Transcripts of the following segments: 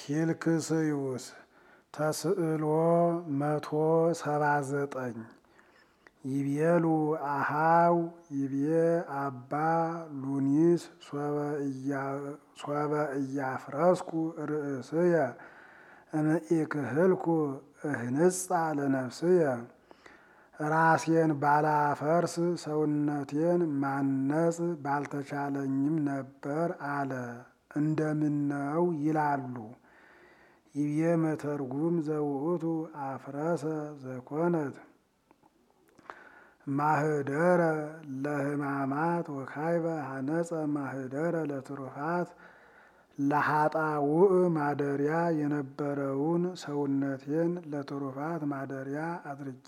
ፊልክስዩስ ተስዕሎ መቶ ሰባ ዘጠኝ ይቤሉ አሃው ይቤ አባ ሉኒስ ሶበ እያፍረስኩ ርእስየ እምኢክህልኩ እህንጻ ለነፍስየ ራሴን ባላፈርስ ሰውነቴን ማነጽ ባልተቻለኝም ነበር አለ። እንደምነው ይላሉ። ይቤ መተርጉም ዘውእቱ አፍረሰ ዘኮነት ማህደረ ለሕማማት ወካይበ ሀነጸ ማህደረ ለትሩፋት ለሀጣውእ ማደሪያ የነበረውን ሰውነቴን ለትሩፋት ማደሪያ አድርጌ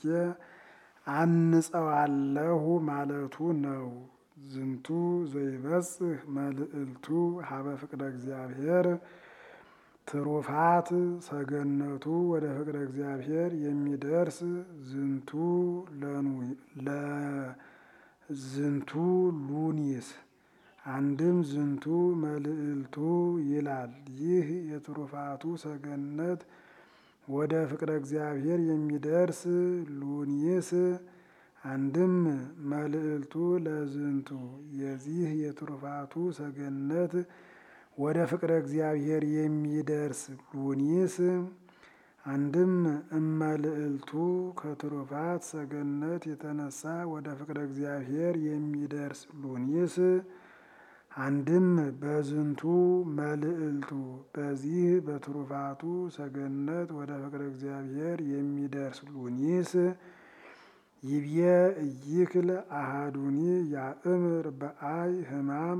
አንጸዋለሁ ማለቱ ነው። ዝንቱ ዘይበጽህ መልዕልቱ ሀበ ፍቅረ እግዚአብሔር ትሩፋት ሰገነቱ ወደ ፍቅረ እግዚአብሔር የሚደርስ ዝንቱ ዝንቱ ሉኒስ አንድም ዝንቱ መልዕልቱ ይላል። ይህ የትሩፋቱ ሰገነት ወደ ፍቅረ እግዚአብሔር የሚደርስ ሉኒስ አንድም መልዕልቱ ለዝንቱ የዚህ የትሩፋቱ ሰገነት ወደ ፍቅረ እግዚአብሔር የሚደርስ ሉኒስ አንድም እመልዕልቱ ከትሩፋት ሰገነት የተነሳ ወደ ፍቅረ እግዚአብሔር የሚደርስ ሉኒስ አንድም በዝንቱ መልዕልቱ በዚህ በትሩፋቱ ሰገነት ወደ ፍቅረ እግዚአብሔር የሚደርስ ሉኒስ ይብየ እይክል አሃዱኒ ያእምር በአይ ህማም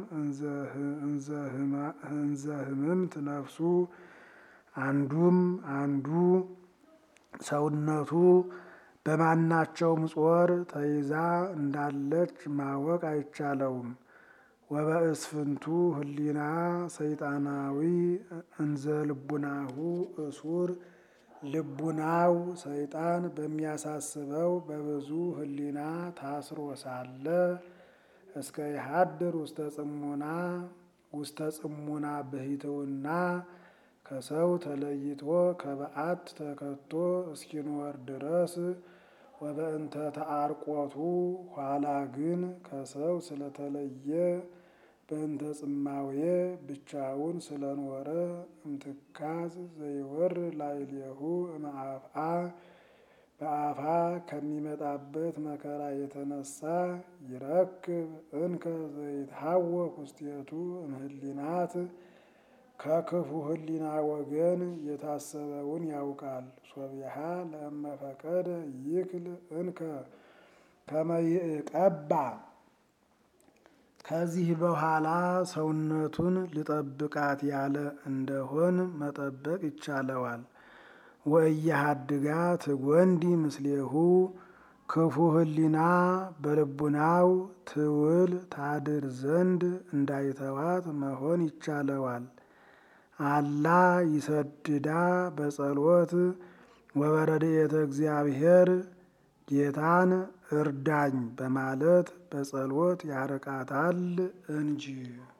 እንዘ ህምምት ነፍሱ አንዱም አንዱ ሰውነቱ በማናቸውም ጾር ተይዛ እንዳለች ማወቅ አይቻለውም። ወበእስፍንቱ ህሊና ሰይጣናዊ እንዘ ልቡናሁ እሱር ልቡናው ሰይጣን በሚያሳስበው በብዙ ህሊና ታስሮ ሳለ እስከ ይሃድር ውስተ ጽሙና ውስተ ጽሙና ብሂትውና ከሰው ተለይቶ ከበዓት ተከቶ እስኪኖር ድረስ ወበእንተ ተአርቆቱ ኋላ ግን ከሰው ስለተለየ በእንተ ጽማዌ ብቻውን ስለኖረ እምትካዝ ዘይወር ላዕሌሁ እምአፍአ በአፋ ከሚመጣበት መከራ የተነሳ ይረክብ እንከ ዘይትሐወክ ውስቴቱ እምህሊናት ከክፉ ህሊና ወገን የታሰበውን ያውቃል። ሶቢሃ ለእመፈቀደ ይክል እንከ ከመይቀባ ከዚህ በኋላ ሰውነቱን ልጠብቃት ያለ እንደሆን መጠበቅ ይቻለዋል። ወእያሃድጋ ትጎንዲ ምስሌሁ ክፉ ህሊና በልቡናው ትውል ታድር ዘንድ እንዳይተዋት መሆን ይቻለዋል። አላ ይሰድዳ በጸሎት ወበረድኤተ እግዚአብሔር ጌታን እርዳኝ በማለት በጸሎት ያርቃታል እንጂ